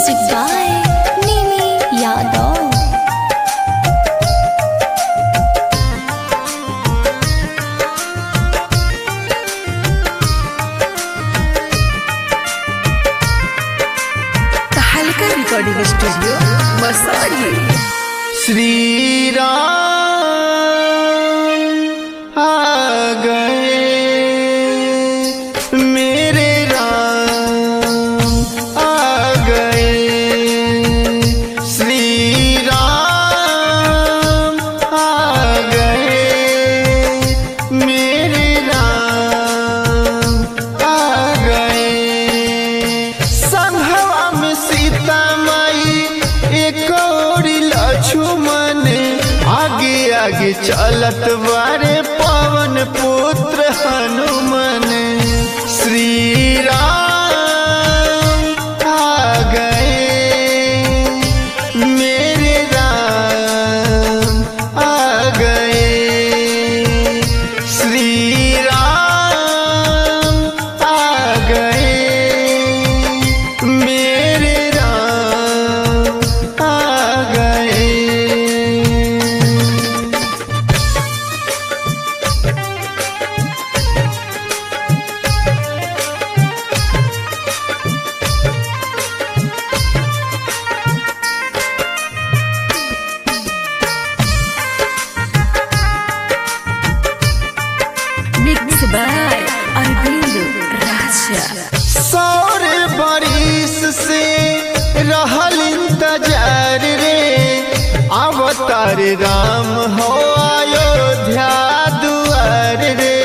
Music by Nimi Yadav. हल्का recording studio Masari Shri Ram आ गए मेरे राम आ गए श्री राम आ गए मेरे राम आ गए संघवा में सीता माई एक और लक्ष्मण आगे आगे चलत बारे पवन पुत्र हनुमान श्री राम आ गए मेरे राम आ गए श्री राम आ गए मेरे राम आ गए मिक्स बाय अरविंद राजा सौर बारिश से रहल इंतजार रे अवतार राम हो अयोध्या दुआर रे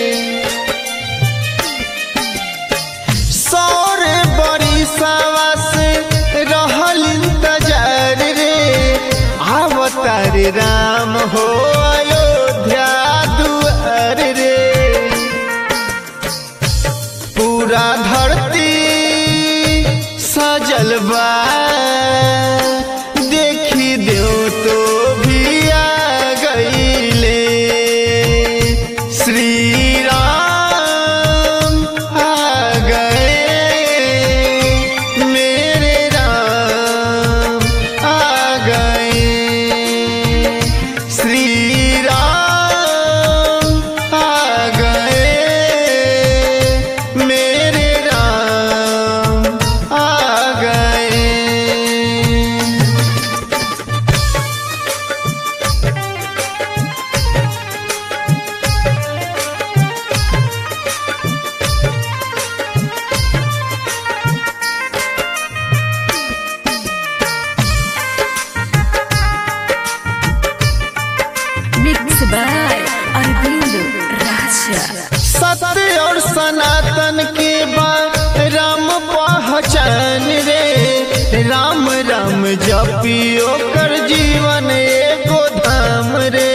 सौर बरिसवा से रहल इंतजार रे अवतार राम हो अयोध्या दुआर रे पूरा धरती सजल बा देखी दो तो भी आ गईले श्री राम आ गए मेरे राम आ गए श्री राम आ गए मेरे राम आ गए मिक्स बाय अरविंद राजा सत्य और सनातन के बाद राम पहचान रे राम राम जपियो कर जीवन एगो धाम रे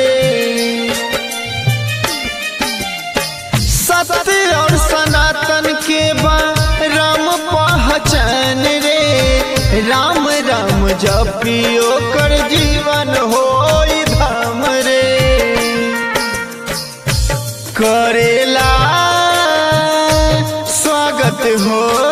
सत्य और सनातन के बाद राम पहचान रे राम राम जपियो कर जीवन हो धाम रे करेला स्वागत हो